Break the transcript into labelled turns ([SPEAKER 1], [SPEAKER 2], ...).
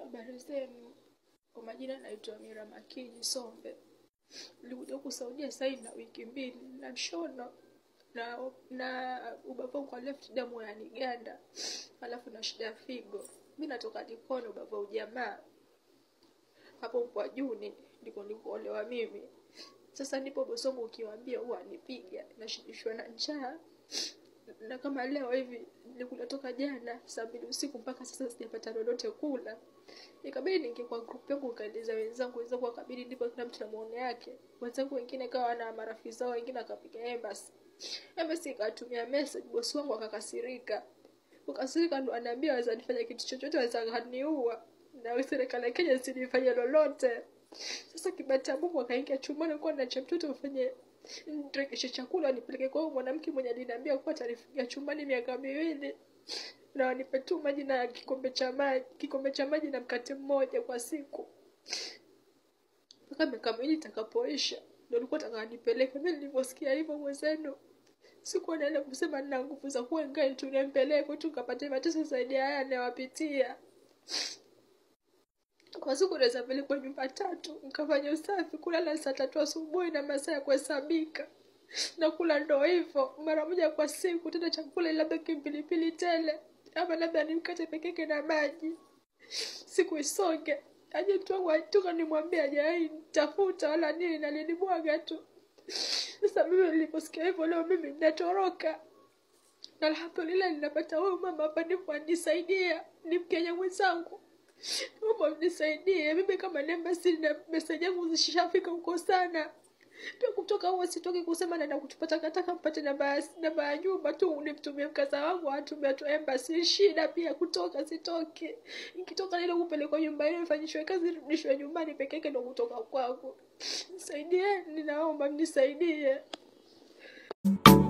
[SPEAKER 1] Habari zenu, kwa majina naitwa Mira Makini Sombe. Nilikuja huku Saudia sasa hivi na wiki mbili na mshono na na ubavu kwa left damu yaniganda, alafu na shida ya figo. Mi natoka Likoni, ubavu ujamaa hapo kwa Juni ndiko nilikuolewa mimi. Sasa nipo Bosongo, ukiwaambia huwa nipiga, nashibishwa na njaa na kama leo hivi nilikula toka jana saa mbili usiku mpaka sasa sijapata lolote kula. Ikabidi niingie kwa group yangu nikaeleza wenzangu, wenzangu wakabidi ndipo kila mtu na maono yake. Wenzangu wengine kawa na marafiki zao, wengine akapiga embassy. Embassy ikatumia message, bosi wangu akakasirika. Kukasirika ndo anaambia waweza nifanya kitu chochote, waweza kaniua na serikali ya Kenya sinifanye lolote. Sasa kibata ya Mungu akaingia chumbani kwa nacha mtoto mfanye nirekeshe chakula nipeleke kwa huyo mwanamke mwenye aliniambia kuwa atanifungia chumbani miaka miwili na wanipe tu maji na kikombe cha maji kikombe cha maji na mkate mmoja kwa siku mpaka miaka miwili itakapoisha ndo alikuwa taka nipeleke mi nilivyosikia hivyo mwenzenu sikuwa naenda kusema nina nguvu za kuwa ngai tu nimpeleke tu kapate mateso zaidi ya haya anayowapitia kwa siku naweza pelekwa nyumba tatu nikafanya usafi kulala saa tatu asubuhi na masaa ya kuhesabika na kula ndo hivyo mara moja kwa siku tena chakula labda kimpilipili tele ama labda ni mkate pekeke na maji siku isonge aje mtu wangu atoka nimwambia ajai tafuta wala nini nalinibwaga tu sasa mimi niliposikia hivyo leo mimi ninatoroka na alhamdulillah ninapata huyu mama hapa ndipo anisaidia ni mkenya mwenzangu naomba mnisaidie mimi kama nembasi na meseji yangu zishafika huko sana pia kutoka huo sitoki kusema naenda kutupa takataka mpate namba ya- namba ya nyumba tu nimtumie mkaza wangu atumia tu embassy shida pia kutoka sitoki nikitoka nile kupelekwa nyumba ile nifanyishwe kazi rudishwe nyumbani peke yake ndo kutoka kwangu nisaidieni naomba mnisaidie